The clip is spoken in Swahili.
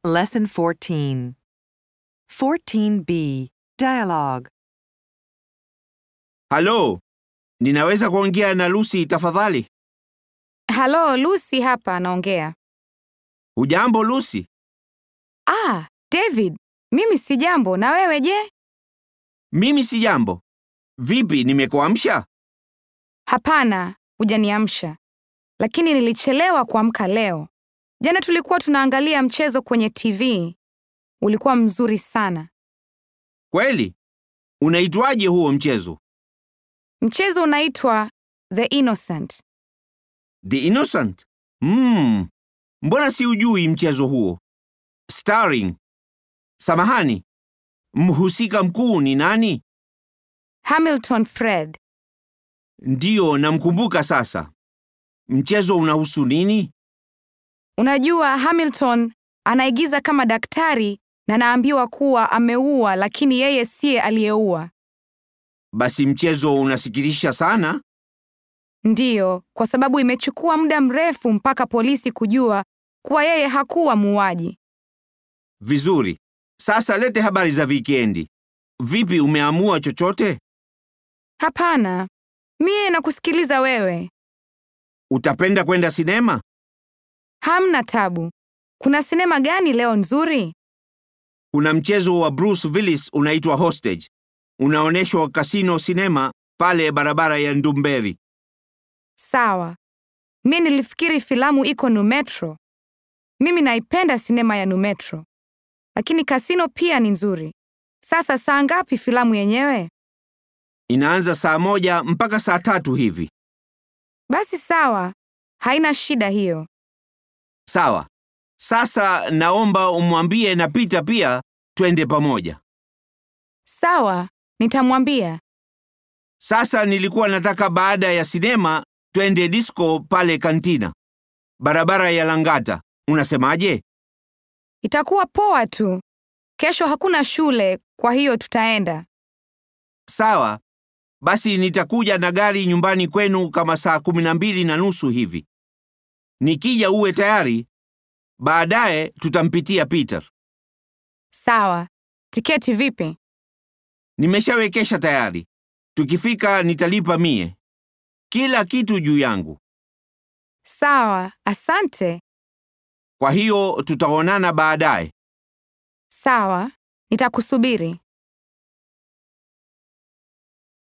Lesson 14. 14b. Dialogue. Halo, ninaweza kuongea na Lucy tafadhali? Halo, Lucy hapa naongea. Hujambo Lucy? Ah, David, mimi si jambo na wewe je? Mimi si jambo. Vipi, nimekuamsha? Hapana, hujaniamsha. Lakini nilichelewa kuamka leo. Jana tulikuwa tunaangalia mchezo kwenye TV. Ulikuwa mzuri sana. Kweli? Unaitwaje huo mchezo? Mchezo unaitwa The Innocent. The Innocent? Mm. Mbona siujui mchezo huo? Starring. Samahani. Mhusika mkuu ni nani? Hamilton Fred. Ndiyo, namkumbuka sasa. Mchezo unahusu nini? Unajua Hamilton anaigiza kama daktari na anaambiwa kuwa ameua lakini yeye siye aliyeua. Basi mchezo unasikitisha sana. Ndiyo, kwa sababu imechukua muda mrefu mpaka polisi kujua kuwa yeye hakuwa muuaji. Vizuri. Sasa lete habari za wikendi. Vipi, umeamua chochote? Hapana, mie nakusikiliza wewe. Utapenda kwenda sinema? Hamna tabu. Kuna sinema gani leo nzuri? Kuna mchezo wa Bruce Willis unaitwa Hostage. Unaonyeshwa Casino Cinema pale barabara ya Ndumberi. Sawa. Mie nilifikiri filamu iko Numetro. Mimi naipenda sinema ya Numetro, lakini kasino pia ni nzuri. Sasa saa ngapi filamu yenyewe? Inaanza saa moja mpaka saa tatu hivi. Basi sawa, haina shida hiyo. Sawa. Sasa naomba umwambie na Peter pia twende pamoja. Sawa, nitamwambia. Sasa nilikuwa nataka baada ya sinema twende disco pale kantina. Barabara ya Langata. Unasemaje? Itakuwa poa tu. Kesho hakuna shule, kwa hiyo tutaenda. Sawa. Basi nitakuja na gari nyumbani kwenu kama saa kumi na mbili na nusu hivi. Nikija uwe tayari. Baadaye tutampitia Peter. Sawa. Tiketi vipi? Nimeshawekesha tayari. Tukifika nitalipa mie. Kila kitu juu yangu. Sawa, asante. Kwa hiyo tutaonana baadaye. Sawa, nitakusubiri.